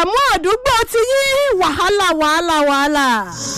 àmọ́ àdúgbò ti yí wàhálà wàhálà wàhálà.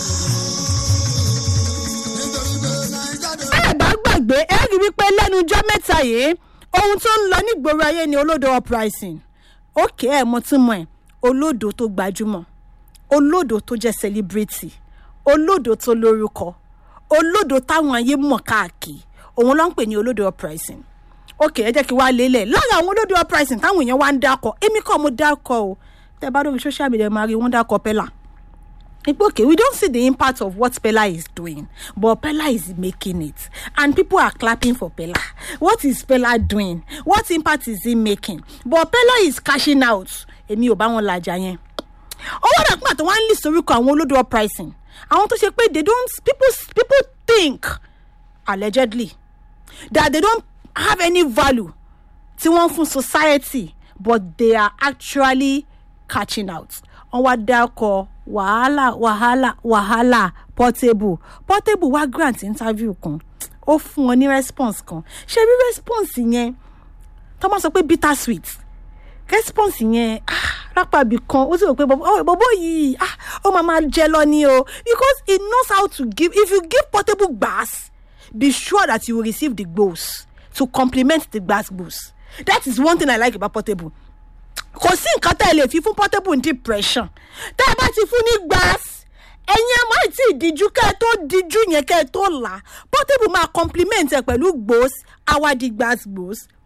ẹ bá gbàgbé ẹ rí wípé lẹ́nu ọjọ́ mẹ́ta yìí ohun tó ń lọ nígboro ayé ni olódo uprising òkè ẹ̀ mo tún mọ̀ ẹ́ olódo tó gbajúmọ̀ olódo tó jẹ́ celebrity olódo tó lórúkọ olódo táwọn ayé mọ̀ káàkiri òun ló ń pè ní olódo uprising òkè ẹ jẹ́ kí wàá lélẹ̀ lára àwọn olódo uprising táwọn èèyàn wá ń dákọ̀ èmi kọ́ mo dákọ̀ o tẹ́ bá lórí social media máa rí wọ́n dákọ̀ pẹ́lá It's okay. We don't see the impact of what Pella is doing, but Pella is making it, and people are clapping for Pella. What is Pella doing? What impact is he making? But Pella is cashing out. Èmi ò bá wọn lajà yẹn. Owó dà pàtó wá ń lè soríkọ àwọn olódò pricing. Àwọn tó ṣe pé they don't people people think allegedly that they don't have any value tí wọ́n fún society but they are actually catching out. Wọ́n wá dákọ̀ wàhálà wàhálà wàhálà portable portable wá grant interview kan ó fún wọn ní response kan ṣe rí response yẹn tó máa sọ pé bitter sweet response yẹn ah, lápàbí kan ó sì rò pé bọ́bọ́ yìí ah, ó máa máa jẹ lọ ní o because he knows how to give if you give portable gbas be sure that you will receive the gbos to complement the gbas gbos that is one thing i like about portable kò sí nǹkan tẹ́ ẹ lè fi fún portable ní depression tẹ́ ẹ bá ti fún ní gbas ẹ̀yin ẹ máa tí ì díjú kẹ́ ẹ tó díjú yẹn kẹ́ ẹ tó là portable máa compliment ẹ pẹ̀lú gbòs awadi gbas gbòs